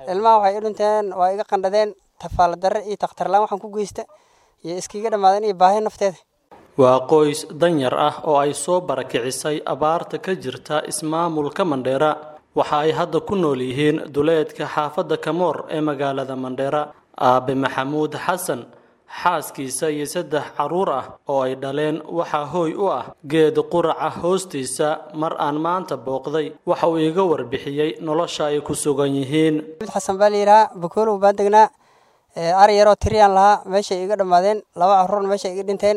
ilmaha waxay i dhinteen waa iga qandhadeen tafaala darre iyo takhtarlaan waxaan ku geysta iyo iskiga dhammaadeen iyo baahi nafteeda waa qoys danyar ah oo ay soo barakicisay abaarta ka jirta ismaamulka mandheera waxa ay hadda ku nool yihiin duleedka xaafadda kamoor ee magaalada mandheera aabe maxamuud xasan xaaskiisa iyo saddex carruur ah oo ay dhaleen waxaa hooy u ah geed quraca hoostiisa mar aan maanta booqday waxa uu iga warbixiyey nolosha ay ku sugan yihiin xasan baa layidhahaa bakoolow baan degnaa ari yaroo tiriyaan lahaa meeshay iga dhammaadeen laba carruurna meeshay iga dhinteen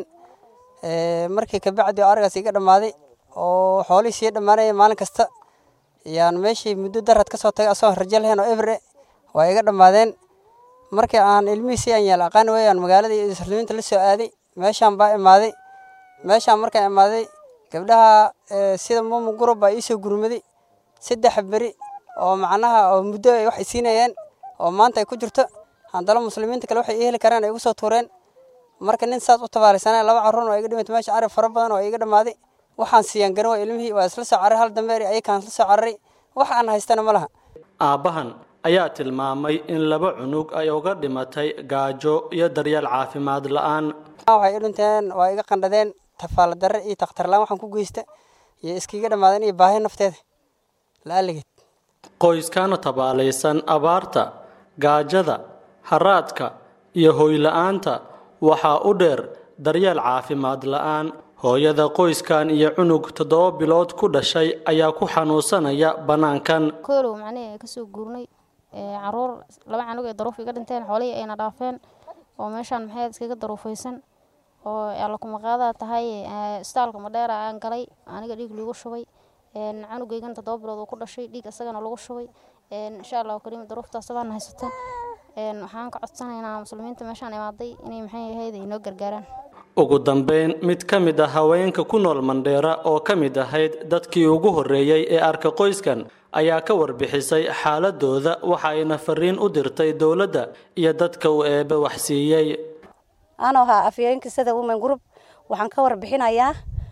markii kabacdi oo arigaas iga dhammaaday oo xoolihii sii dhammaanaya maalin kasta yaan meeshii muddo darad ka soo tagay asagoo rajo lahayn oo ebre waa iga dhammaadeen markii aan ilmihiisii aan yaal aqaan weeyaan magaalada iyo muslimiinta la soo aaday meeshaan baa imaaday meeshaan markaan imaaday gabdhaha sida mumu gurub baa iisoo gurmaday saddex beri oo macnaha oo muddo ay wax isiinayeen oo maanta ay ku jirto haddana muslimiinta kale waxay ii heli karaan ay igu soo tuureen marka nin saas u tabaarisanay laba carruurna waa iga dhimatay meesha ari fara badan oo iga dhammaaday waxaan siiyaan garan waa ilmihii waa isla soo cararay hal dambeeri ayakaan isla soo cararay wax aan haystana ma laha aabbahan ayaa tilmaamay in laba cunug ay uga dhimatay gaajo iyo daryeel caafimaad la-aan waxay i dhinteen waa iga qandhadeen tafaala darre iyo takhtarlaan waxaan ku geysta iyo iskiga dhammaadeen iyo baahi nafteeda la-aligeed qoyskana tabaalaysan abaarta gaajada haraadka iyo hoyla-aanta waxaa u dheer daryeel caafimaad la-aan hooyada qoyskan iyo cunug toddoba bilood ku dhashay ayaa ku xanuunsanaya bannaankan koolow macnihii kasoo guurnay caruur laba canug ee daruuf iga dhinteen xoolihii ayna dhaafeen oo meeshaan maxay iskaga daruufaysan oo allakumaqaadaa tahay istaalka madheera aan galay aniga dhiig lagu shubay canugeygana toddoba bilood uu ku dhashay dhiig isagana lagu shubay insha allahu kariim daruuftaas baan haysata waxaan ka codsanaynaa muslimiinta meeshaan imaaday inay maxay ahayd inoo gargaaraan ugu dambeyn mid ka mid ah haweenka ku nool mandheera oo ka mid ahayd dadkii ugu horreeyey ee arka qoyskan ayaa ka warbixisay xaaladooda waxa ayna fariin u dirtay dowladda iyo dadka uu eebe waxsiiyey anoo ahaa afyeenka sida women group waxaan ka warbixinayaa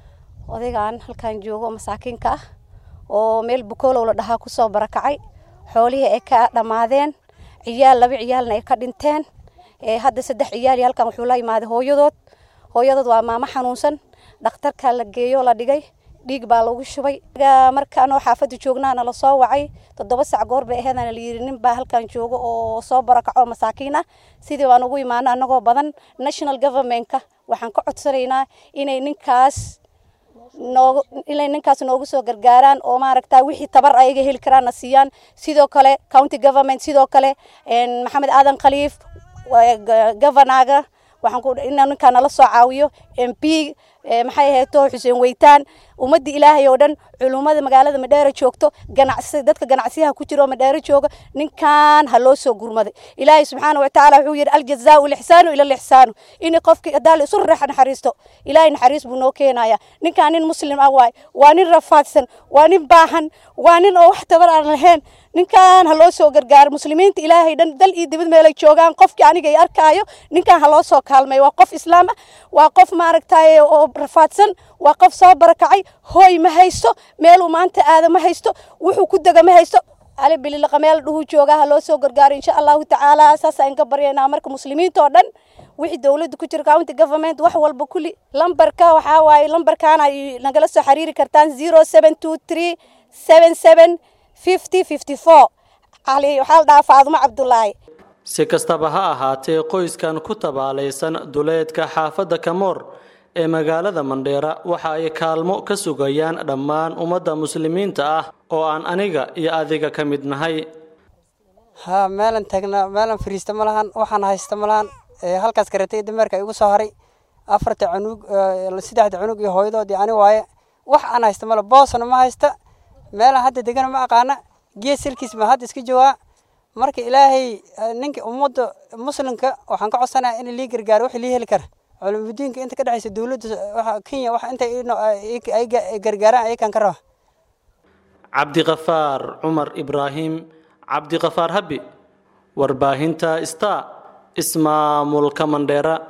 odaygan halkan joogo masaakiinka ah oo meel bukoolow la dhahaa kusoo barakacay xoolihii ay ka dhammaadeen ciyaal laba ciyaalna ay ka dhinteen hadda saddex ciyaal iyo halkan wuxuu la imaaday hooyadood hooyadood waa maamo xanuunsan dhakhtarka la geeyo la dhigay dhiig baa lagu shubay marka anoo xaafadda joognaana la soo wacay toddoba sac goor bay aheedana la yidhi nin baa halkan jooga oo soo barakaco masaakiin ah sidii baan ugu imaano annagoo badan national governmentka waxaan ka codsanaynaa inay ninkaas noog inay ninkaas noogu soo gargaaraan oo maaragta wixii tabar ayaga heli karaanna siiyaan sidoo kale county government sidoo kale maxamed aadan khaliif governaga waxaan ku inaa ninkaa nala soo caawiyo m p maxay ahayto xuseen weytaan ummadda ilaahay oo dhan culummada magaalada madheera joogto ganacsi dadka ganacsiyaha ku jira oo madheera jooga ninkan ha loo soo gurmaday ilaahay subxaana watacaala wuxuu yidhi aljazaau lixsaanu ila lixsaanu in qofkii hadaa la isu reexa naxariisto ilaahay naxariis buu noo keenaya ninkan nin muslim ah waay waa nin rafaadsan waa nin baahan waa nin oo wax tabar aan lahayn ninkan ha loo soo gargaaro muslimiinta ilaahay dhan dal iyo dibad meelay joogaan qofkii aniga ay arkaayo ninkan ha loo soo kaalmay waa qof islaam ah waa qof maaragtay oo rafaadsan waa qof soo barakacay hooy ma haysto meeluu maanta aada ma haysto wuxuu ku dega ma haysto ali bililaqa meel dhuhu jooga ha loo soo gargaaro insha allahu tacaala saasaan ka baryaynaa marka muslimiinta oo dhan wixii dowladda ku jira county government wax walba kulli lambarka waxaa waaye lambarkaana ay nagala soo xiriiri kartaan zero seven two three seven seven fifty fifty four ali waxaa la dhahaa faadumo cabdulaahi si kastaba ha ahaatee qoyskan ku tabaalaysan duleedka xaafadda kamoor ee magaalada mandheera waxa ay kaalmo ka sugayaan dhammaan ummadda muslimiinta ah oo aan aniga iyo adiga ka mid nahay ha meelan taagna meelan fariista ma lahan waxaan haysta ma lahan halkaas karatay dameerka igu soo haray afarta cunug saddexda cunug iyo hooyadoodii ani waaye wax aan haysta male boosna ma haysta meelaan hadda degana ma aqaana gees silkiis baan hadda iska joogaa marka ilaahay ninka ummadda muslimka waxaan ka codsanaya in lii gargaaro wixii lii heli kara culumidiinka inta ka dhexaysa dowladda kenya wax inta ay gargaaraan ayakaan ka raba cabdiqafaar cumar ibraahim cabdiqafaar habi warbaahinta star ismaamulka mandheera